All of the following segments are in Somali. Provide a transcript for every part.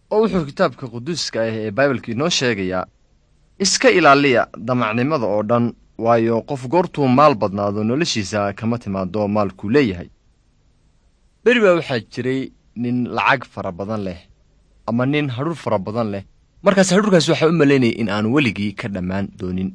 oo wuxuu kitaabka quduuska ah ee baibalka inoo sheegayaa iska ilaaliya damacnimada oo dhan waayo qof goortuu maal badnaado noloshiisa kama timaado maalkuu leeyahay beri baa waxaa jiray nin lacag fara badan leh ama nin hadhuur fara badan leh markaas hadhuurkaas waxaa u malaynaya in aanu weligii ka dhammaan doonin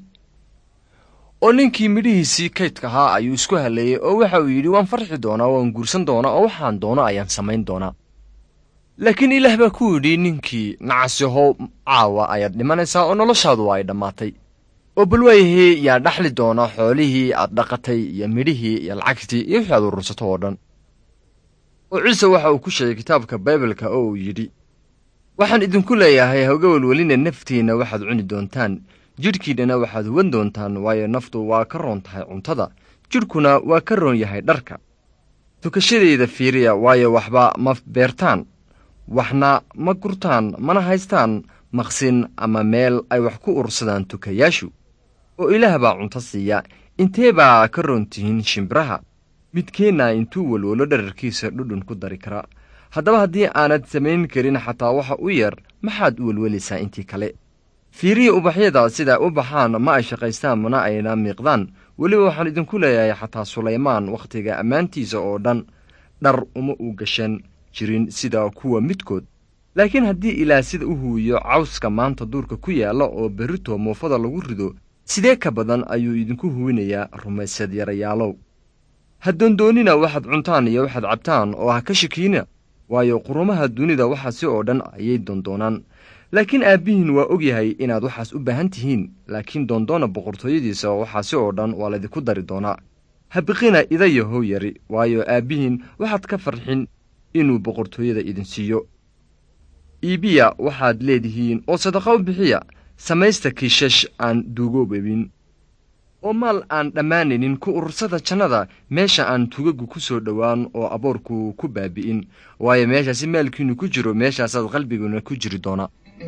oo ninkii midhihiisii kaydka ahaa ayuu isku halleeyey oo waxa uu yidhi waan farxi doonaa waan guursan doonaa oo waxaan doono ayaan samayn doonaa laakiin ilaah baa ku yidhi ninkii nacasihow caawa ayaad dhimanaysaa oo noloshaadu ay dhammaatay oo bal waayahee yaa dhaxli doona xoolihii aad dhaqatay iyo midhihii iyo lacagtii iyo wixii aad urursato oo dhan oo ciise waxa uu ku sheegay kitaabka baibalka oo uu yidhi waxaan idinku leeyahay hawga welweline naftiinna waxaad cuni doontaan jidhkiinnana waxaad huwan doontaan waayo naftu waa ka roon tahay cuntada jidhkuna waa ka roon yahay dharka tukashadayda fiiriya waayo waxba ma beertaan waxna ma gurtaan mana haystaan maqsin ama meel ay wax ku urursadaan tukayaashu oo ilaah baa cunto siiya intee baa ka roon tihiin shimbiraha midkeenna intuu welwelo dherarkiisa dhudhun ku dari kara haddaba haddii aanad samayn karin xataa waxa u yar maxaad u welwelaysaa intii kale fiiriya ubaxyada sidaa u baxaan ma ay shaqaystaan mana ayna miiqdaan weliba waxaan idinku leeyahay xataa sulaymaan wakhtiga ammaantiisa oo dhan dhar uma u gashan jirin sida kuwa midkood laakiin haddii ilaah sida u huwiyo cawska maanta duurka ku yaalla oo berrito muufada lagu rido sidee ka badan ayuu idinku huwinayaa rumaysad yarayaalow ha doondoonina waxaad cuntaan iyo waxaad cabtaan oo ha ka shakiina waayo qurumaha dunida waxaasi oo dhan ayay doondoonaan laakiin aabbihiin waa og yahay inaad waxaas u baahan tihiin laakiin doondoona boqortooyadiisa waxaasi oo dhan waa laydinku dari doonaa ha biqina idayahow yari waayo aabbihiin waxaad ka farxin inuu boqortooyada idin siiyo iibiya waxaad leedihiin oo sadaqa u bixiya samaysta kiishash aan duugoobabin oo maal aan dhammaanaynin ku urursada jannada meesha aan tugagu ku soo dhowaan oo aboorku ku baabi'in waayo meeshaasi maalkiinnu ku jiro meeshaasaad qalbiguna ku jiri doona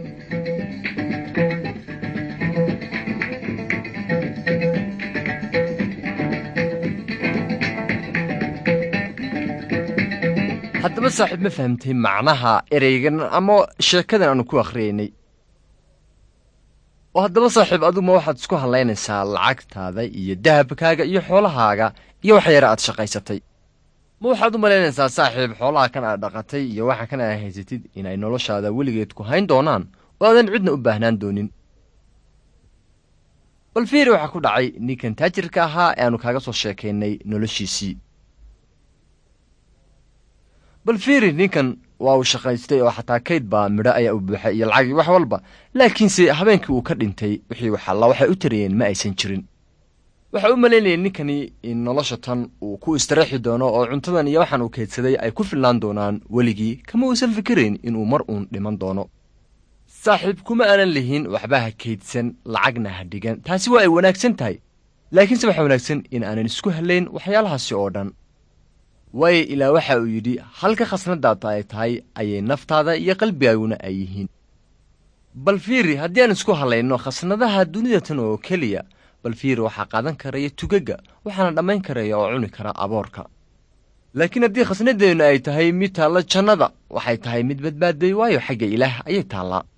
haddaba saaxiib ma fahamtay macnaha ereygan ama sheekadan aanu ku akhriyaynay oo haddaba saaxiib aduguma waxaad isku hallaynaysaa lacagtaada iyo dahabkaaga iyo xoolahaaga iyo wax yara aad shaqaysatay ma waxaad u malaynaysaa saaxiib xoolaha kan aad dhaqatay iyo waxa kan aad haysatid inay noloshaada weligeed ku hayn doonaan oo aadan cidna u baahnaan doonin bal fiiri waxaa ku dhacay ninkan taajirka ahaa ee aanu kaaga soo sheekaynay noloshiisii bal fiiri ninkan waa uu shaqaystay oo xataa kayd baa midho ayaa u buuxay iyo lacag iyo wax walba laakiinse habeenkii uu ka dhintay wixii waxalla waxay u tarayeen ma aysan jirin waxa u malaynayeen ninkani in nolosha tan uu ku istiraexi doono oo cuntadan iyo waxaan uu kaydsaday ay ku filnaan doonaan weligii kama uusan fikirayn inuu mar uun dhiman doono saaxiib kuma aanan lihin waxba ha kaydsan lacagna ha dhigan taasi waa ay wanaagsan tahay laakiinse waxaa wanaagsan in aanan isku hallayn waxyaalahaasi oo dhan waayo ilaa waxa uu yidhi halka khasnadaada ay tahay ayay naftaada iyo qalbigaaguna ay yihiin bal fiiri haddii aan isku hallayno khasnadaha dunida tan oo keliya bal fiiri waxaa qaadan karaya tugagga waxaana dhammayn karaya oo cuni kara aboorka laakiin haddii khasnadeennu ay tahay mid taalla jannada waxay tahay mid badbaaday waayo xagga ilaah ayay taallaa